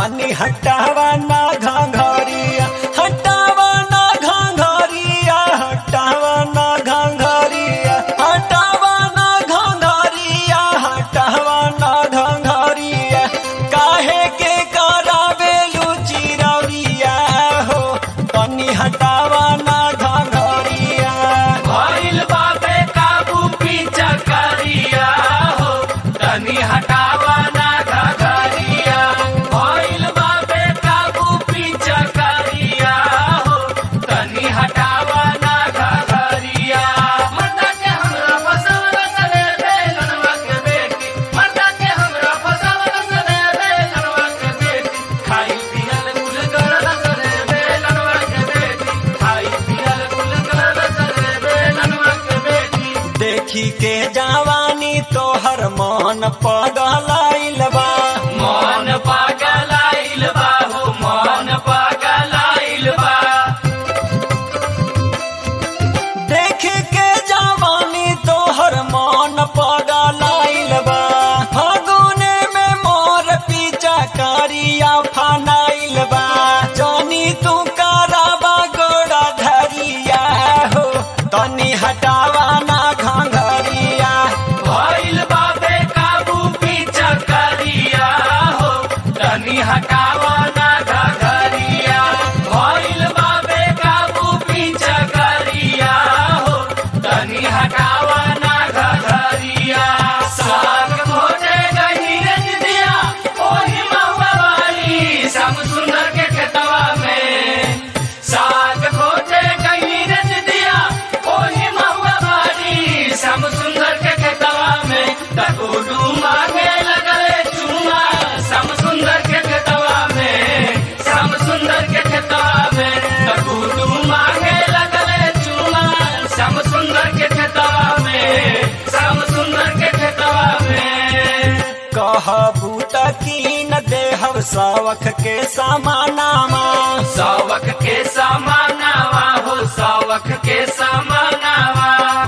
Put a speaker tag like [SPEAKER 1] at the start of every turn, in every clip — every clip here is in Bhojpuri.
[SPEAKER 1] तनी हटावा ना घाघरिया हटावा ना घाघरिया हटावा ना घाघरिया हटावा ना घाघरिया हटावा ना घाघरिया काहे के करावे लुचिरौरिया हो तनी हटावा ना घाघरिया
[SPEAKER 2] भइल बाबे काबू पीछा करिया हो तनी हटावा ना घगरिया भइल बाबे काबू पीछा करिया हो तनी हटावा ना घगरिया मर्दा के हमरा फसावल सने बेलनवा के बेटी मर्दा के हमरा फसावल सने बेलनवा के बेटी खाई पियल गुल गरल सने बेलनवा के बेटी खाई पियल गुल गरल सने बेलनवा के बेटी
[SPEAKER 1] देखी के जवानी तोहर मन पगलाइल बा
[SPEAKER 2] मन पागलाइल बा हो मन पागलाइल बा
[SPEAKER 1] देख के जवानी तोहर मन पगलाइल बा फागुने में मोर पीछा करिया फनाइल बा जानी तू कराबा गोड़ा धरिया हो तनी हटावा ना घाघरिया
[SPEAKER 2] भइल बाबे काबू पीछा करिया हो तनी हटावा ना घगरिया भइल बाबे काबू पीछा करिया हो तनी हटावा ना घगरिया साग खोजे गही रज दिया ओही महुआ वाली सब सुंदर के खेतवा में साग खोजे गही रज दिया ओही महुआ वाली सब सुंदर के खेतवा में डकोडू मांगे लगले चुमा सब सुंदर के खेतवा में सब सुंदर के खेतवा में डकोडू मांगे लगले चुमा सब सुंदर के खेतवा में सब सुंदर के खेतवा में
[SPEAKER 1] कहबू तकीन देहब सावख के समानामा
[SPEAKER 2] सावक के समानावा हो सावक के समानावा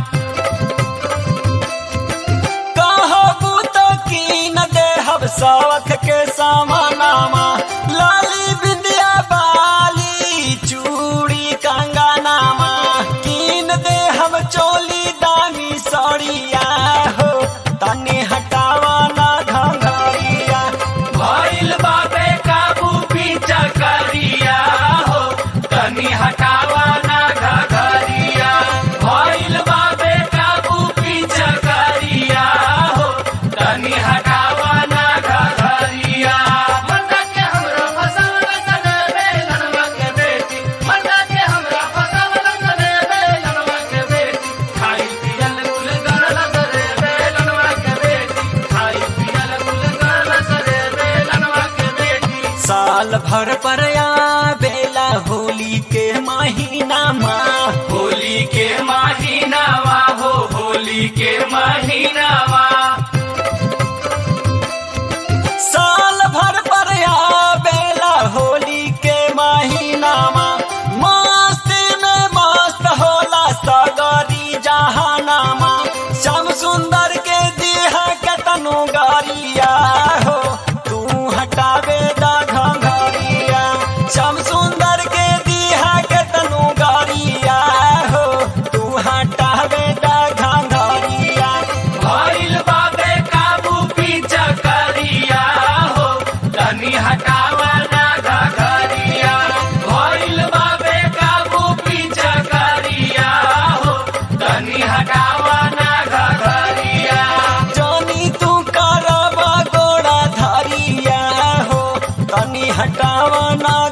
[SPEAKER 1] कहबू तकीन देहब सावख के समानामा लाली बिंदिया बाली चूड़ी कंगनामा कीन देहब चोली दामी सड़िया हो तनी हटावा ना घंघरिया
[SPEAKER 2] भइल बाबे काबू पीछा करिया हो तनी हटावा ना घगरिया भइल बाबे काबू पीछा करिया हो तनी हटावा ना घगरिया मर्दा के हमरा फसावल सने बेलनवा के बेटी मर्दा के हमरा फसावल सने बेलनवा के बेटी खाई पियल गुल गरल सरे बेलनवा के बेटी खाई पियल गुल गरल सरे बेलनवा के बेटी
[SPEAKER 1] साल भर पर बेला होली के महीना माँ
[SPEAKER 2] होली के महीनावा हो होली के महीनावा
[SPEAKER 1] साल भर पर बेला होली के महीना माँ मस्ती में मस्त होला सगरी जहानामा श्याम सुंदर के दिहा के तनु गरिया हो तू हटावे दा घंघरिया श्याम सुंदर के दिहा के तनु गरिया हो तू हटावे दा घंघरिया
[SPEAKER 2] भइल बाबे काबू पीछा करिया हो तनी हटावा ना घगरिया भइल बाबे काबू पीछा करिया हो तनी हटावा ना घगरिया
[SPEAKER 1] जानी तू करबा गोड़ा धरिया हो तनी हटावा ना